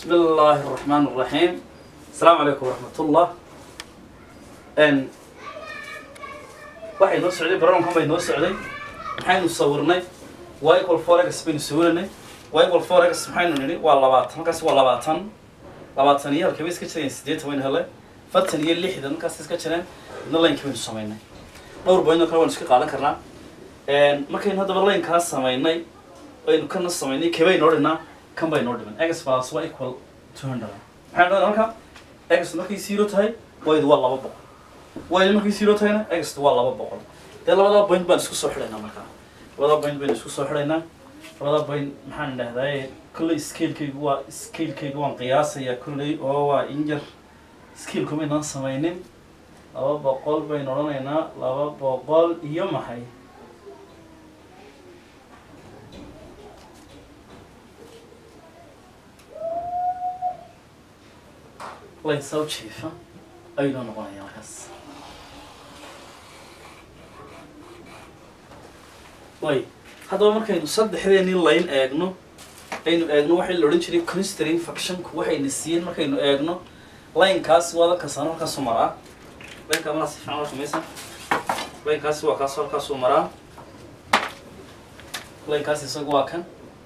بسم الله الرحمن الرحيم السلام عليكم ورحمة الله n waxay noo socday barnaamijkan bay noo socday maxaynu sawirnay y equal four x baynu sawiranay y equal four x maxaynu nidhi waa labaatan halkaasi waa labaatan labaatan iyo halkii bay iska jireen siddeetan waynu helay fartan iyo lixdan halkaas iska jireen midna laynkii baynu samaynay dhowr boyno kale waynu iska qaadan karnaa markaynu haddaba laynkaas samaynay aynu kana samaynay kebay noo dhignaa kan bay noo dhiman x plus waa equal two hundred maxaynu dhahdaa halka x markay zero tahay waydu waa laba boqol waydu markay zero tahayna x waa laba boqol dee labadaa point baan isku soo xidhaynaa markaa labadaa point baynu isku soo xidhaynaa labadaa point maxaan dhahdaa kolley scalekaygu waa scalekaygu waan qiyaasayaa kolley oo waa injar scaleku maynaan samaynin laba boqol baynu odhanaynaa laba boqol iyo maxay layn soo jiifa ayuu noqonayaa markaas way haddaba markaynu saddexdeenii layn eegno aynu eegno waxay la odhan jiray constring factionku waxayna siiyeen markaynu eegno laynkaasi waa dalkaasaan halkaasuu maraa laynkaa maraa si fiican loo samaysa laynkaasi waa kaas halkaasuu maraa laynkaasi isagu waa kan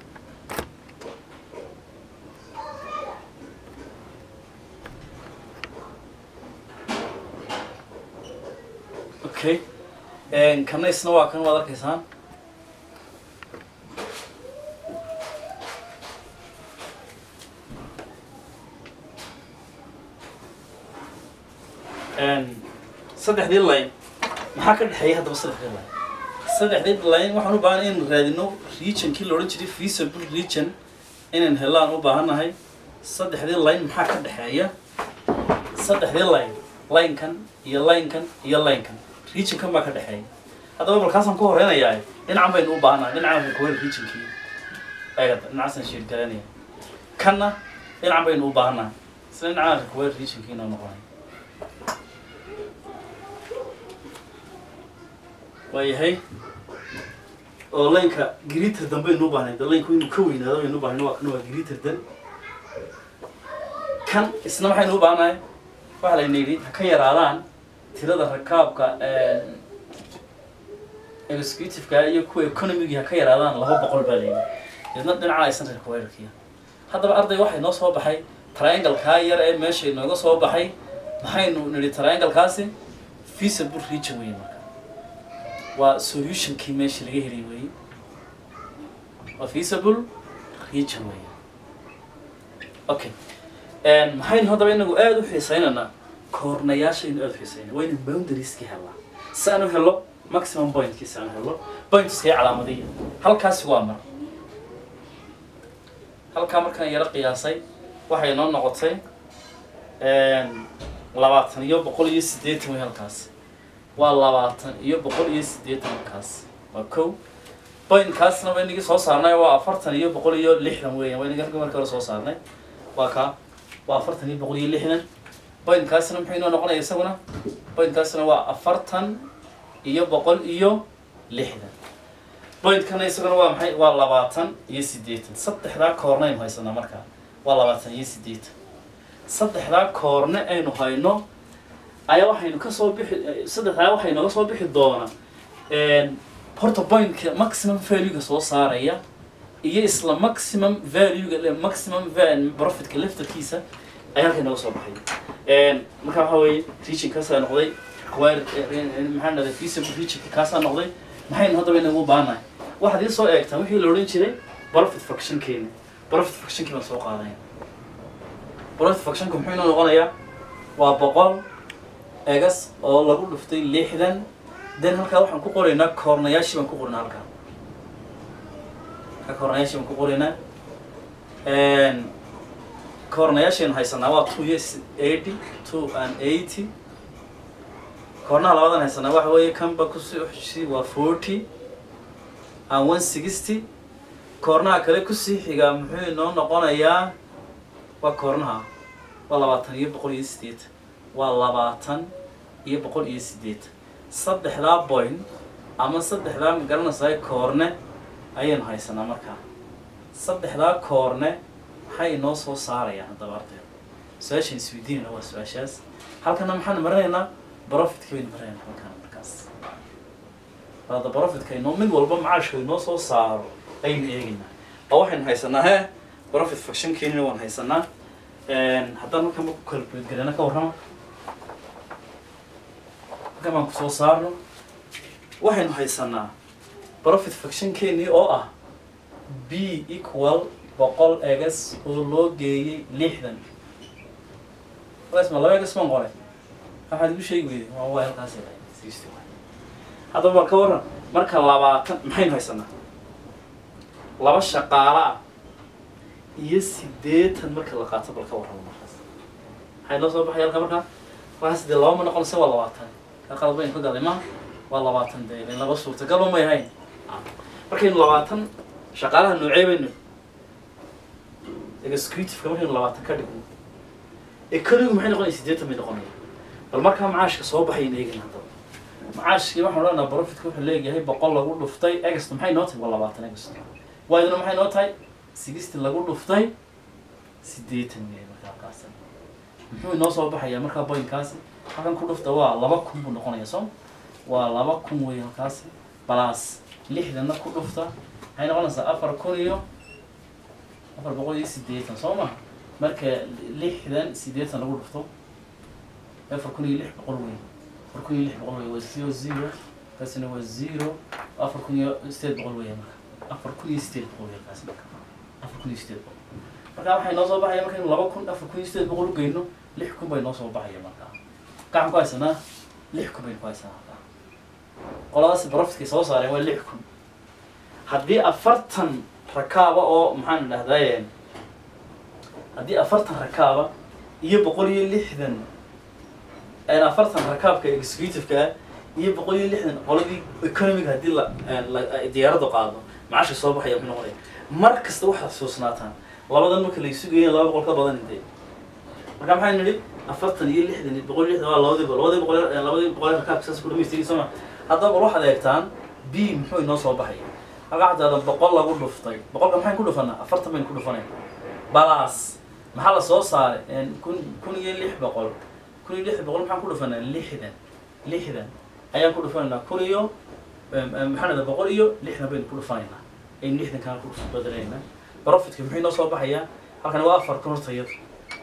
okay kana isna waa kan waad arkaysaan saddexdii line maxaa ka dhexeeya haddaba saddexdii line saddexdii line waxaan u baahanay inaynu raadino regionkii la odhan jiray feasible region inaan helaan u baahannahay saddexdii line maxaa ka dhexeeya saddexdii line linekan iyo linekan iyo linekan regionkan baa ka dhexeeya haddaba balkaasaan ku horeynayaa dhinacan baynu u baahannahay dhinacan kuwen regionkii eegada dhinacaasaan sheergalanaya kanna dhinacan baynu u baahannahay isla dhinacaan kuwen regionkii inoo noqonay waayahay oo laynka gritter dan baynu u baahnay de laynku inuu ka weynaado baynu u bahnay waa kan waa gritter dan kan isna maxaynu u baahnahay waxaa layna yidhi ha ka yaraadaan tirada rakaabka executiveka iyo kuwa economigii ha ka yaraadaan laba boqol baa layidhi deedna dhinaca aysan reer kuweerarkiya haddaba arday waxay noo soo baxay trianglekaa yar ee meesha inooga soo baxay maxaynu nidhi trianglekaasi feasible region wey marka waa solutionkii meesha laga helay weeye waa feasible region weeye okay maxaynu haddaba inagu aada u xiisaynaynaa koornayaashaynu aada u xiisaynaa waa inaan boundarieski helnaa si aan u helo maximum pointkii si aan u helo pointskii calaamadiya halkaasi waa mar halkaa markaan yaro qiyaasay waxay noo noqotay labaatan iyo boqol iyo siddeetan wey halkaasi waa labaatan iyo boqol iyo siddeetan halkaas waa kow pointkaasna waa inagii soo saarnay waa afartan iyo boqol iyo lixdan weeyaan waa inagii halka marka hore soo saarnay waa kaa waa afartan iyo boqol iyo lixdan pointkaasna muxuu inoo noqonaya isaguna pointkaasna waa afartan iyo boqol iyo lixdan pointkana isaguna waa maxay waa labaatan iyo siddeetan saddexdaa koorne aynu haysanaa markaa waa labaatan iyo siddeetan saddexdaa koorne aynu hayno ayaa waxaynu kasoo bixi saddexdaa waxay nooga soo bixi doonaa horta pointka maximum valuega soo saaraya iyo isla maximum valuega maximum profitka laftarkiisa ayaa halkay nooga soo baxay marka waxa weeye region kaasaa noqday require maxaa dhahday feasible regionka kaasaa noqday maxaynu haddaba inagu baanahay waxaad ii soo eegtaan wixii la odhan jiray profit factionkeena profit factionkii baan soo qaadaya profit factionka muxuu inoo noqonayaa waa boqol egas oo lagu dhuftay lixdan den halkaa waxaan ku qoraynaa koornayaashii baan ku qoraynaa halkaa halkaa koornayaashii baan ku qoraynaa koornayaashaynu haysanaa waa two years eighty two and eighty koornaha labadan haysanaa waxa weeye kanba kusii waa forty and one sixty koornaha kale kusii xigaa muxuu inoo noqonayaa waa koornaha waa labaatan iyo boqol iyo siddeetan waa labaatan iyo boqol iyo siddeetan saddexdaa point ama saddexdaa magaranaysaa koorne ayaynu haysanaa markaa saddexdaa koorne maxay inoo soo saarayaan haddaba ardayda su-aashaan isweydiinayna waa su-aashaas halkana maxaan marinaynaa profitka baynu marinaynaa halkana markaas hadda profitka inoo mid walba macaashka inoo soo saaro aynu eegaynaa oo waxaynu haysanaa he profit factionkeenina waan haysanaa haddaan halkan ma ku calculate garana ka warrama halkan baan kusoo saarno waxaynu haysanaa profit factionkeenii oo ah b equal boqol egas oo loo geeyey lixdan rs ma laba egas baan qoray waxaad igu sheegi weyday waa waa halkaas sixty one haddaba bal ka warran marka labaatan maxaynu haysanaa laba shaqaala ah iyo siddeetan marka la qaato bal ka warrama markaas maxay noo soo baxay halka markaa markaas dee laba ma noqonaysa waa labaatan ka qalad baynu ka galay ma waa labaatan dee ileen laba suurtagalba may ahayn markaynu labaatan shaqaalaha noocee baynu executiveka markaynu labaatan ka dhigno economigu maxay noqonaya siddeetan bay noqonaya bal markaa macaashka soo baxaynu eegin haddaba macaashkii waxaan odhanaa profitka wuxuu leeyahay boqol lagu dhuftay egast maxay noo tahay waa labaatan egast wayduna maxay noo tahay sixty lagu dhuftay siddeetan weeye markaa halkaasi muxuu inoo soo baxayaa markaa boynkaasi halkan ku dhufta waa laba kun buu noqonaya soo waa laba kun weeye halkaasi balaas lixdanna ku dhufta maxay noqonaysaa afar kun iyo afar boqol iyo siddeetan soo ma marka lixdan siddeetan lagu dhufto afar kun iyo lix boqol weeye afar kun iyo lix boqol weeye waa zero zero kaasina waa zero afar kun iyo sideed boqol weeye marka afar kun iyo sideed boqol weeye kaasi marka afar kun iyo sideed boqol marka waxay noo soo baxaya markaynu laba kun afar kun iyo sideed boqol u geyno lix kun bay noo soo baxaya marka gacan ku haysanaa lix kun baynu ku haysanaa marka qoladaasi profitkay soo saareen waa lix kun haddii afartan rakaaba oo maxaan dhahdaye haddii afartan rakaaba iyo boqol iyo lixdan afartan rakaabka executiveka ah iyo boqol iyo lixdan qoladii economiga haddii la la- diyaaraddu qaado macasha soo baxaya muxuu noqonaya mar kasta waxaad xusuusnaataan labadan marka la isu geeyan laba boqol ka badan intee marka maxaa nidhi afartan iyo lixdan iyo boqol iyo lixdan waa labadii boqol labadii boqol labadii boqol rakaabka saas ku dhamaystiri soo ma haddaba bal waxaad eegtaan b muxuu inoo soo baxaya halkaa xataada boqol lagu dhuftay boqolka maxayn ku dhufanaa afartan baynu ku dhufanay balaas maxaa la soo saaray kun kun iyo lix boqol kun iyo lix boqol maxaan ku dhufanaa lixdan lixdan ayaan ku dhufanaynaa kun iyo maxaa dhahdaa boqol iyo lixdan baynu ku dhufanaynaa aynu lixdan kaan ku badalaynaa profitka muxuu inoo soo baxayaa halkan waa afar kun horta iyadu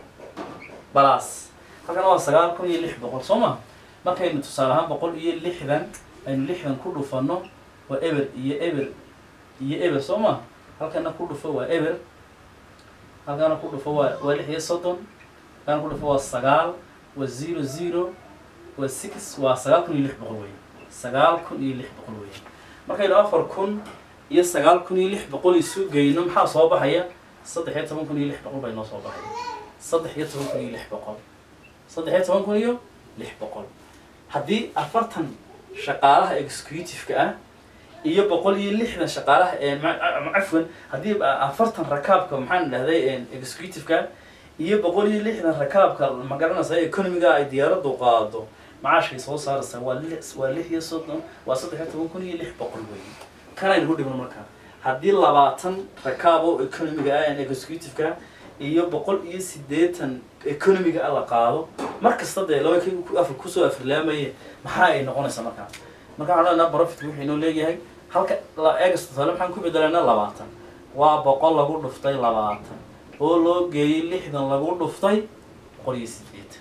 balaas halkan waa sagaal kun iyo lix boqol soo ma markaynu tusaale ahaan boqol iyo lixdan aynu lixdan ku dhufanno waa eber iyo eber iyo eber soo ma halkana ku dhufo waa eber halkana ku dhufo waa waa lix iyo soddon halkana ku dhufo waa sagaal waa zero zero waa six waa sagaal kun iyo lix boqol weeye sagaal kun iyo lix boqol weeye markaynu afar kun iyo sagaal kun iyo lix boqol isu geyno maxaa soo baxaya saddex iyo toban kun iyo lix boqol baa inoo soo baxaya saddex iyo toban kun iyo lix boqol saddex iyo toban kun iyo lix boqol haddii afartan shaqaalaha executiveka ah iyo boqol iyo lixdan shaqaalaha cafwan haddii afartan rakaabka maxaan dhahday executiveka iyo boqol iyo lixdan rakaabka ma garanaysa economiga ay diyaaraddu qaado macaashkay soo saaraysaa waa lix waa lix iyo soddon waa saddex iyo toban kun iyo lix boqol weeye kanaynu ku dhigno markaa haddii labaatan rakaab oo economiga ah executiveka iyo boqol iyo siddeetan economiga ah la qaado mar kasta dee laba kii ku afar kusoo afirlaamaye maxaa ay noqonaysaa markaa marka waxaan leenaha profitka wuxuu inoo leeyahay halka la eegasta tusaale maxaan ku bedelanaa labaatan waa boqol lagu dhuftay labaatan oo loo geeyey lixdan lagu dhuftay boqol iyo siddeetan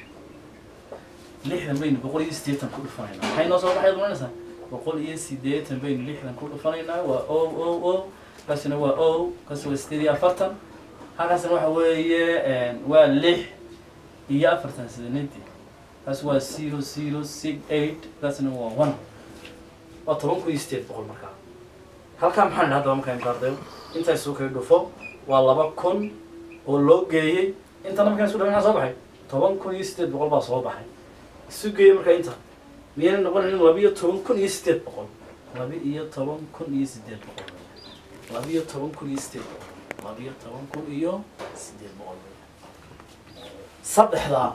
lixdan baynu boqol iyo siddeetan ku dhufanaynaa maxay noo soo baxay doonaysaa boqol iyo siddeetan baynu lixdan ku dhufanaynaa waa o o o kaasina waa o kaasi waa siddeed iyo afartan halkaasina waxa weeye waa lix iyo afartan sidanadi kaasi waa zero zero six eight kaasina waa one waa toban kun iyo sideed boqol markaa halkaa maxaa nidhi haddaba markaan baardayo intaa isu kala dhufo waa laba kun oo loo geeyey intana markaan isu dhafa maxaa soo baxay toban kun iyo sideed boqol baa soo baxay isu geeyey markaa inta miyayna noqonayn laba iyo toban kun iyo sideed boqol laba iyo toban kun iyo sideed boqol laba iyo toban kun iyo sideed boqol laba iyo toban kun iyo sideed boqol saddexdaa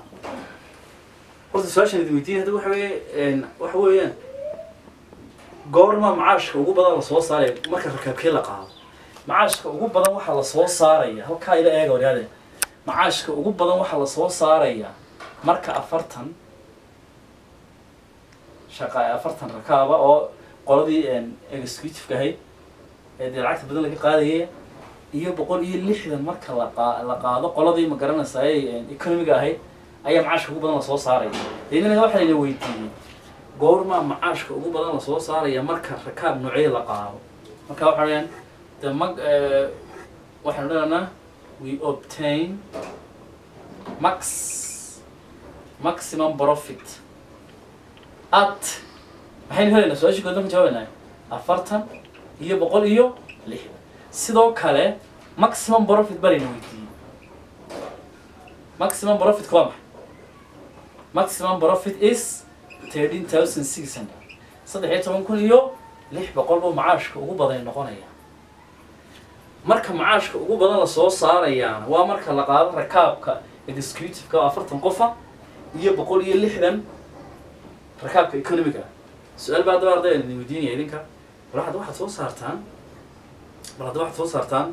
horta su-aashan idin weydiiyay hadda waxa weeye waxa weeyaan goorma macaashka ugu badan la soo saaray marka rakaabkee la qaado macaashka ugu badan waxaa lasoo saaraya halkaa ila eega waryaade macaashka ugu badan waxaa lasoo saaraya marka afartan shaqa afartan rakaaba oo qoladii executive ahayd ee dee lacagta badan laga qaadayay iyo boqol iyo lixdan marka la qaa la qaado qoladii ma garanaysa ay economiga ahayd ayaa macaashka ugu badan lasoo saaraya deedna waxaa layna weydiiyey goormaa macaashka ugu badan lasoo saaraya marka rakaab noocee la qaado marka waxa weyaan the mag waxaanu dhananaa we obtain max maximum profit at maxaynu helaynaa su-aashii goodon ka jawaabaynaa afartan iyo boqol iyo lixdan sidoo kale maximum profit balayna weydiiyey maximum profit waa maxay maximum profit is thirteen thousand six hundred saddex iyo toban kun iyo lix boqol buu macaashka ugu badan noqonaya marka macaashka ugu badan lasoo saarayaana waa marka la qaado rakaabka executive-ka oo afartan qofa iyo boqol iyo lixdan rakaabka economiga su-aal baa haddaba arday idin weydiinaya idinka bal hadda waxaad soo saartaan bal hadda waxaad soo saartaan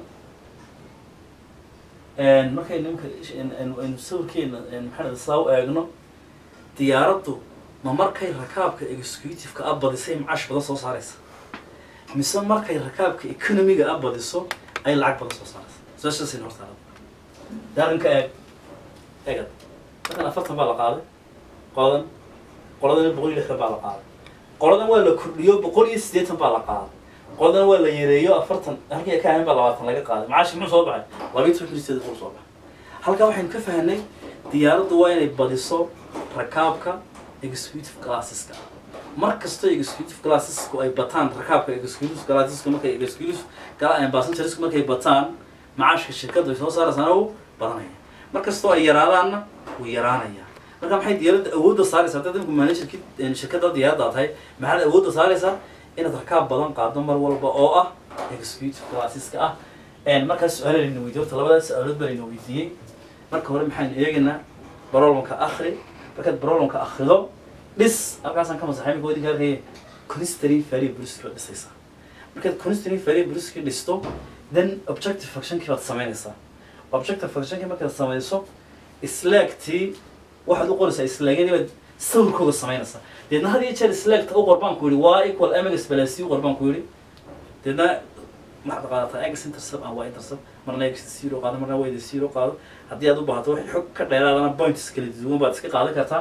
markay nimanka aynu sawirkeena maxaa saa u eegno diyaaraddu ma markay rakaabka executive-ka a badisay macaash badan soo saaraysa mise markay rakaabka economiga a badiso ay lacag badan soo saaraysa su-aashaasayna hortaala daarinka eeg eegad markan afartan baa la qaaday qoladan qoladana boqol iyo lixdan baa la qaaday qoladan waa la kordhiyo boqol iyo siddeetan baa la qaaday qoladan waa la yareeyo afartan halkii ka ahayn baa labaatan laga qaaday macaashi muxuu soo baxay labiyo toban kun iyo siddeetan kun soo baxay halkaa waxaynu ka fahanay diyaaraddu waa inay badiso rakaabka executive classeska mar kastoo executive classesku ay bataan rakaabka executive classeska markay executive passengersku markay bataan macaashka shirkaddu ay soo saaraysaana uu badanaya mar kastoo ay yaraadaanna wuu yaraanaya marka maxay diyaaradda awoodda saaraysaa haddaad imku managerki shirkadda diyaaradda tahay maxaad awoodda saaraysaa inaad rakaab badan qaado mar walba oo ah executive classeska ah markaas su-aala layna weydiye horta labadaas su-aalood baa layna weydiiyey marka hore maxaynu eegaynaa barolomka akri markaad barolomka akrido dhis halkaasaan ka masaxay imika idinka arkaya constantly value bruski baad dhisaysaa markaad constantly value bruski dhisto then objective functionkii baad samaynaysaa objective functionkii markaad samayso slaagtii waxaad u qoraysaa slaagyadii baad sawirkooda samaynaysaa deedna had iyo jeer slaagta u qor baan ku yihi waa equal mx balasi u qor baan ku yihi deedna waxaad qaadataa x intercept and y intercept marna x zero qaado marna y zero qaado haddii aad u baahato wax xog ka dheeraadana points kala duwan baad iska qaadan kartaa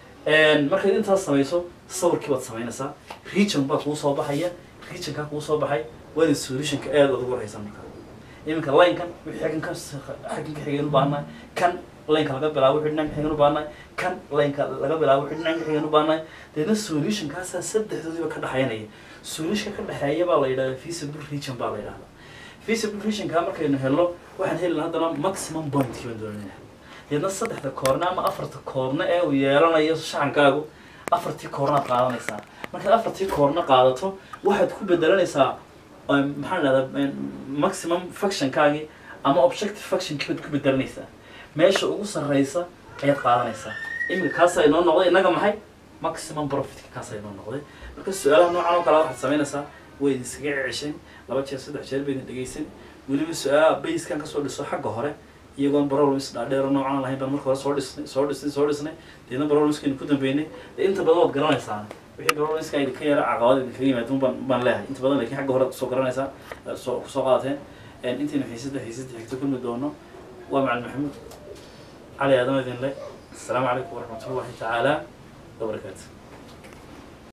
markaad intaas samayso sawirkii baad samaynaysaa region baa kuu soo baxaya regionkaa kuu soo baxay waana solutionka aad aad ugu warhaysan markaa iminka linekan wixii xaggan ka xaggan ka xigeen u baahnay kan lineka laga bilaabo wixii dhinac xigeen u baahnay kan lineka laga bilaabo wixii dhinac xigeen u baahnay deedna solutionkaasaa saddexdoodiba ka dhexaynaya solutionka ka dhexeeya baa la yidhahdaa feasible region baa la yidhahdaa feasible regionka markaynu helno waxaan helina haddana maximum pointkii baan doonaya deedna saddexda koorne ama afarta koorne ee uu yeelanayo shacankaagu afartii koornaad qaadanaysaa markaad afartii koorne qaadato waxaad ku bedelanaysaa maxaan dhahdaa maximum functionkaagii ama objective functionkii baad ku bedelanaysaa meesha ugu sarreysa ayaad qaadanaysaa iminka kaasaa inoo noqday innaga maxay maximum profitka kaasaa inoo noqday marka su-aalaha noocan oo kale waxaad samaynaysaa way idinskaga ceshan laba jeer saddex jeer baydin dhegeysan weliba su-aalaha bayskan kasoo dhiso xagga hore iyagoon problems dhaadheero noocan lahayn baan marka hore soo dhisnay soo dhisnay soo dhisnay deedna problemskaynu ku dambeynay dee inta badan waad garanaysaa wixii problemska idinka yara caqabad idinkaga yimaadun baan baan leeyahay inta badan laakiin xagga hore ad kusoo garanaysaa soo kusoo qaadateen intaynu xiisadda xiisadda xigto kulmi doono waa macalin maxamuud cali aadan idin le asalaamu calaykum waraxmatullahi tacaala wabarakaatu